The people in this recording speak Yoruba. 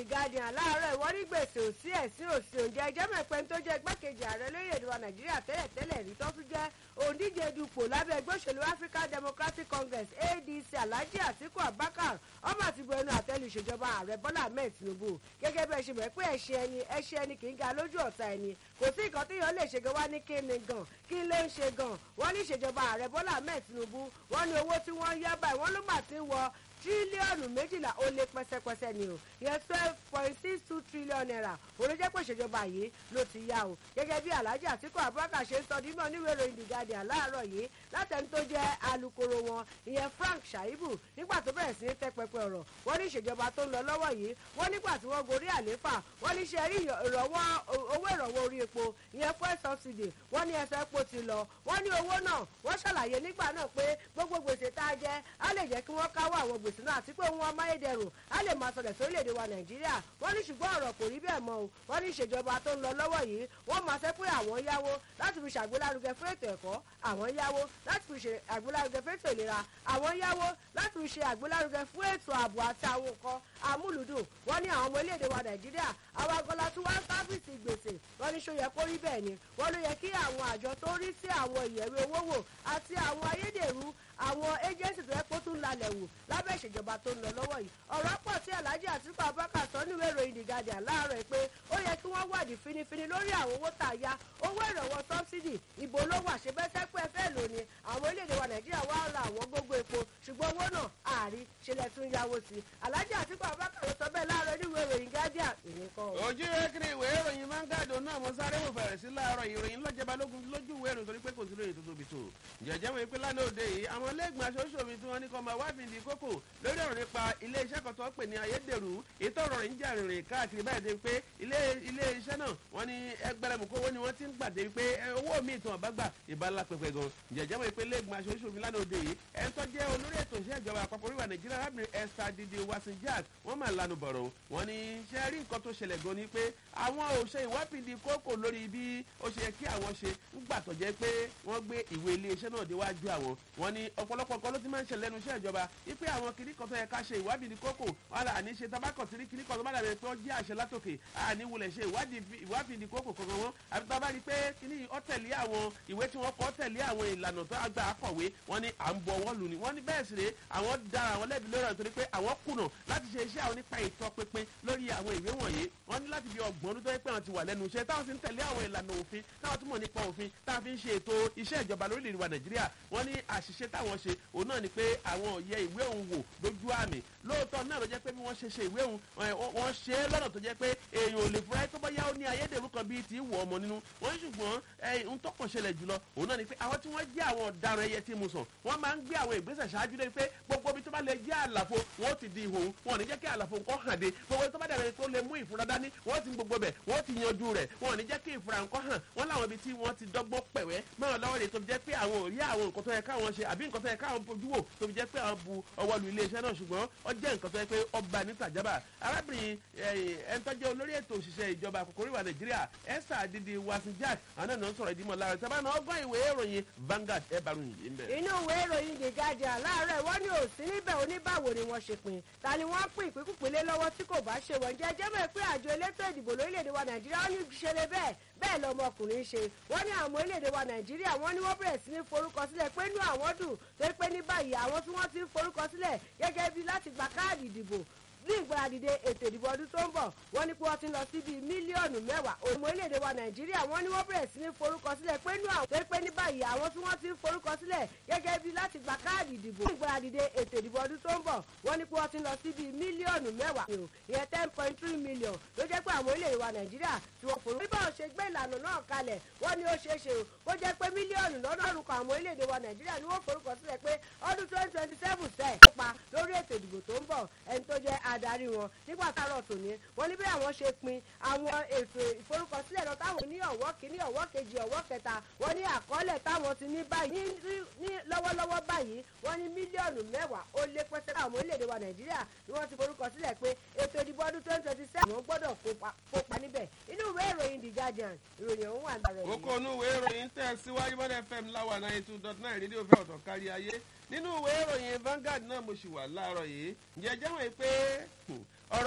guardian láàárọ̀ ìwọ́n ní gbèsè òsì ẹ̀sìn òsì oúnjẹ ẹjẹ́ mẹ́pẹ́ tó jẹ́ igbákejì ààrẹ lórílẹ̀‐èdè wa nàìjíríà tẹ́lẹ̀tẹ́lẹ̀ rí tó tún jẹ́ òǹdíje dupò lábẹ́ ẹgbẹ́ òṣèlú african democratic congress adc alhaji atiku abubakar ọmọ àti bu ẹnu àtẹ́lu ìṣèjọba ààrẹ bọ́lá ahmed tinubu gẹ́gẹ́ bí ẹ ṣe mọ̀ pé ẹṣin ẹni ẹṣin ẹni kì í ga lójú ọ̀tá ẹni kò sí nǹkan tí yóò lè ṣe gan wá ní kí ni gan kí ló ń ṣe gan wọ́n ní ìṣèjọba ààrẹ bọ́lá ahmed tinubu wọ́n ní owó tí wọ́n yá báyìí wọ́n ló mà ti ń wọ tírílíọ̀nù méjìlá ó lé pẹ́sẹ́pẹ́sẹ́ ni o yẹn twelve point six two trillion naira olójẹ́ pé ìṣèjọba yìí ló ti yá o gẹ́gẹ́ bí alhaji àtikú abubakar ṣe ń sọ dímọ̀ níwèé ìròyìn the guardian láàárọ̀ yìí látẹni tó jẹ́ alukoro wọn ìyẹn frank shaibu nígbà tó bẹ̀rẹ̀ sí ní tẹ́ pẹpẹ ọ̀rọ̀ wọ́n ní ìṣèjọba tó ń lọ lọ́wọ́ yìí wọ́n nígbà tí wọ́n gorí àléfà wọ́n ní ṣe rí ìrọ̀wọ́ owó ìrọ̀wọ́ orí epo ìyẹn fuel subsidy wọ́n ní ẹsẹ̀ epo ti lọ wọ́n ní owó náà wọ́n ṣàlàyé nígbà náà pé gbogbo gbèsè tá a jẹ́ á lè jẹ́ kí wọ́n káwọ́ àwọn gbèsè náà àti pé ohun amáyédẹrùn á lè máa sọlẹ̀ sórílẹ̀-èdè wa nàìjíríà wọ́n ní ṣùgbọ́n ọ̀rọ̀ kò rí bẹ́ẹ̀ mọ́ o wọ́n ní ìṣèjọba tó ń lọ lọ́wọ́ yìí wọ́n máa ṣe pé àwọn yáwó láti fi ṣàgbélárugẹ fún ètò ẹ̀kọ́ àwọn yáwó láti fi ṣe àgbélárugẹ fún ètò ìlera àwọn yáwó láti fi ṣe àgbélárugẹ fún ètò ààbò àti àwọn nǹkan amúlùdùn wọ́n ní àwọn ọmọ orílẹ̀-èdè wa nàìjíríà àwọn agọ́lá tí wọ́n ń sáfìsì gbèsè wọ́n ní ṣó yẹ kó rí bẹ́ẹ̀ ni wọ́n ló yẹ kí àwọn àjọ tó rí sí àwọn ìyẹ̀wé owó wò àti àwọn ayédèrú àwọn agency tó yẹ kó tún lalẹ̀ wò lábẹ́ ìṣèjọba tó ń lọ lọ́wọ́ yìí ọ̀rọ̀ pọ̀ tí alhaji àtìkú abubakar sọ níwèé ìròyìn the guardian láàárọ̀ pé ó yẹ kí wọ́n wádìí finifini lórí àwọn owó tá a yá owó ìrànwọ́ sọ́bsidì ìbò ló wà ṣe bẹ́sẹ̀ pé fẹ́ lò ní àwọn orílẹ̀-èdè wa nàìjíríà wá ra àwọn gbogbo epo ṣùgbọ́n owó náà ààrí ṣẹlẹ̀ tún yáwó sí i alhaji àtìkú abubakar sọ bẹ́ẹ̀ láàárọ̀ níwèé ìròyìn guardian ìyẹn kọ́ ọ. ojú ekiri ìwé ìròyìn mangado náà mo sáré wò fẹ̀rẹ̀ sí láàárọ̀ ìròyìn lọ́jọba lógun lójú ìwé ìròyìn torí pé kò sí lóye tó tóbi tó jẹ̀jẹ̀ wọn pé lánàá òde yìí àwọn lẹ́gbọ̀n aṣojú tí wọ́n ní kọ́ máa wá fìdí kókò lórí ọ̀rọ̀ nípa ilé iṣẹ́ kan tó ń pè ní ayédèrú ètò ọ̀rọ̀ ń jà rìnrìn káàkiri báyìí dé pé ilé ilé iṣẹ́ náà wọ́n ní ẹgbẹ̀rẹ̀mùkọ́ owó ni wọ́n ti ń gbàdé pé owó mi ìtàn ọ̀bá gbà ìbálá pẹpẹ gan jẹ̀jẹ̀ wọn pé lẹ́gbọ̀n aṣojú mi lánàá òde yìí ẹ̀ ń tọ́jẹ́ olórí ètò iṣẹ́ ìjọba àpapọ̀ oríwà nàìjíríà arábìnrin esther didi wasin jack wọ́n máa lanu bọ̀rọ̀ wọ́n ní ṣe rí nǹkan tó ṣẹlẹ̀ gan ni pé àwọn ò ṣe ìwádìí kókò lórí bí ó ṣe yẹ kí àwọn ṣe ń gbà tọ̀jẹ́ pé wọ́n gbé ìwé ilé iṣẹ́ náà déwájú àwọn wọ́n ní ọ̀pọ̀lọpọ̀ nǹkan ló ti máa ń ṣẹlẹ̀ lẹ́nu iṣẹ́ ìjọba wípé àwọn kìnnì kan tó yẹ ká ṣe ìwádìí ní kókò wọn là ní ṣe tabakọ̀ tí kìnnì kan tó bá dàbí pé ó jẹ́ àṣẹ látòkè àní wulẹ̀ ṣe ìwádìí ní kókò kankan wọn àbí tó bá rí pé kìnnì ọ tẹ̀lé àwọn ìwé tí wọ́n kọ́ tẹ̀lé àwọn ìlànà tó àgbà akọ̀wé wọn ní à ń bọ̀ wọ́n lù ní wọ́n ní bẹ́ẹ̀ sì rè àwọn dára àwọn lẹ́bi lórí ọ̀tọ̀ pé àwọn kùnà láti ṣe iṣẹ́ àwọn nípa ìtọ́ pínpín lórí àwọn ìwé wọ̀nyí wọ́n ní láti fi ọgbọ̀n ọdún tó yẹ pé àwọn ti wà lẹ́nu iṣẹ́ táwọn sì ń tẹ̀lé àwọn ìlànà òfin táwọn túmọ̀ nípa òfin táwọn fi ń ṣe ètò iṣẹ́ ìjọba lórílẹ̀-èdè wa nàìjíríà wọ́n ní àṣìṣe táwọn ṣe òun náà ni pé àwọn òye ìwé òun wò lójú àmì lóòótọ́ náà ló jẹ́ pé bí wọ́n ṣe ṣe ìwé òun wọ́n ṣe é lọ́nà tó jẹ́ pé èèyàn ò lè fura tó bá yá ó ní ayédèrú kan bíi ti wọ̀ ọmọ nínú wọ́n ṣùgbọ́n ń tọkàn ṣẹlẹ̀ jùlọ òun náà ni pé àwọn tí wọ́n jẹ́ àwọn ọ̀daràn ẹyẹ tí mo sàn wọ́n máa ń gbé àwọn ìgbésẹ̀ ṣáájú lé pé gbogbo ibi tó bá lè jẹ́ àlàfo wọ́n ti di ìhòòhùn wọn ò ní jẹ́ kí àlàfo nǹkan hàn dé gbogbo ibi tó bá dàbẹ̀ tó lè mú ìfura dání wọ́n ti gbogbo bẹ̀ wọ́n ti yanjú rẹ̀ wọn ò ní jẹ́ kí ìfura nǹkan hàn wọ́n láwọn ibi tí wọ́n ti dọ́gbọ́n pẹ̀wẹ́ mọ́ lọ́wọ́ rẹ̀ tó fi jẹ́ pé àwọn ò rí àwọn nǹkan tó yẹ káwọn ṣe àbí nǹkan tó yẹ káwọn fojú wò tó fi jẹ́ pé àwọn bu ọwọ́ lu iléeṣẹ́ náà ṣùgbọ́n ó jẹ́ nǹkan tó yẹ pé ọba ní tàjábà arábìnrin ẹ̀ńtọ́jẹ́ olórí ètò òṣìṣẹ́ ìjọba àkókò oríwà nàìjíríà esther adidi wasin jack àwọn náà ń sọ̀rọ̀ ìdímọ̀ lára ìtàbá náà ọgbọ́n ìwé ìròyìn Vanguard ẹ̀ bá ròyìn yìí ń bẹ̀. inú ìwé ìròyìn the guardian láàárọ̀ wọ́n ní òsín níbẹ̀ oníbàwò ni wọ́n ṣe pin ta ni wọ́n pín ìpínkùpínlẹ̀ lọ́wọ́ tí kò bá ṣe wọ́n jẹ́ jẹ́mọ̀ pé àjọ elétò ìdìbò lórílẹ̀‐èdè wa nàìjíríà wọ́n ní ṣẹlẹ̀ bẹ́ẹ̀ bẹ́ẹ̀ lọmọkùnrin ṣe wọ́n ní àwọn orílẹ̀‐èdè wa nàìjíríà wọ́n ní wọ́n bẹ̀rẹ̀ sí ní forúkọ sílẹ̀ pé inú àwọn dùn tó pé ní báyìí àwọn tí wọ́n ti ń forúkọ sílẹ̀ gẹ́gẹ́ bí láti gba káàdì ìdìbò ní ìgbàdìde ètò ìdìbò ọdún tó ń bọ̀ wọ́n ní pé wọ́n ti ń lọ sí bíi mílíọ̀nù mẹ́wàá òmò orílẹ̀-èdè wa nàìjíríà wọ́n ní wọ́n bẹ̀rẹ̀ sí ní forúkọ sílẹ̀ pé inú àwọn tó pé ní báyìí àwọn tí wọ́n ti ń forúkọ sílẹ̀ gẹ́gẹ́ bí láti gba káàdì ìdìbò ní ìgbàdìde ètò ìdìbò ọdún tó ń bọ̀ wọ́n ní pé wọ́n ti ń lọ sí bíi mílíọ̀nù mẹ́wàá ìyẹn ten point three million ló jẹ́ pé àwọn orílẹ̀-èdè wa nàìjíríà tí wọ́n forúkọ. bí báwọn ṣe gbé ìlànà náà kalẹ̀ wọ́n ní ó ṣeé ṣe o kó jẹ́ pé mílíọ̀nù lọ́nà orúkọ àwọn orílẹ̀-èdè wa nàìjíríà ni wọ́n forúkọ sílẹ̀ pé ọdún twenty twenty seven sẹ́ẹ̀ kópa lórí ètò ìdìbò tó ń bọ̀ ẹni tó jẹ́ adarí wọn nígbà táàrọ̀ tòní wọ́n ní bí àwọn ṣe pin àwọn ètò ìforúkọsílẹ̀ lọ táwọn ní ọ̀wọ́ kìíní ọ̀wọ́ kejì ọ̀wọ́ kẹta wọ́n ní àkọọ́lẹ̀ táwọn ti ní báyìí ní lọ́wọ́lọ́wọ́ báyìí wọ́n ní mílíọ̀nù mẹ́wàá ó lé pẹ́sẹ́ àwọn orílẹ̀-èdè wa nàìjíríà ni wọ́n ti forúkọsílẹ̀ pé ètò ìdìbò ọdún twenty twenty seven wọ́n gbọ́dọ̀ kópa níbẹ̀ inú ìwé ìròyìn the guardian ìròyìn ọ̀hún wà lára ẹ̀. kókó inú ìwé ìròyìn tẹ̀ síwájú bọ́dẹ̀ fm láwà náà two dot nine rédíò fẹ́ ọ̀tọ̀ kárí ayé nínú ìwé ìròyìn Vanguard náà mo sì wà láàárọ̀ yìí ǹjẹ́ jẹ́ wọ́n pé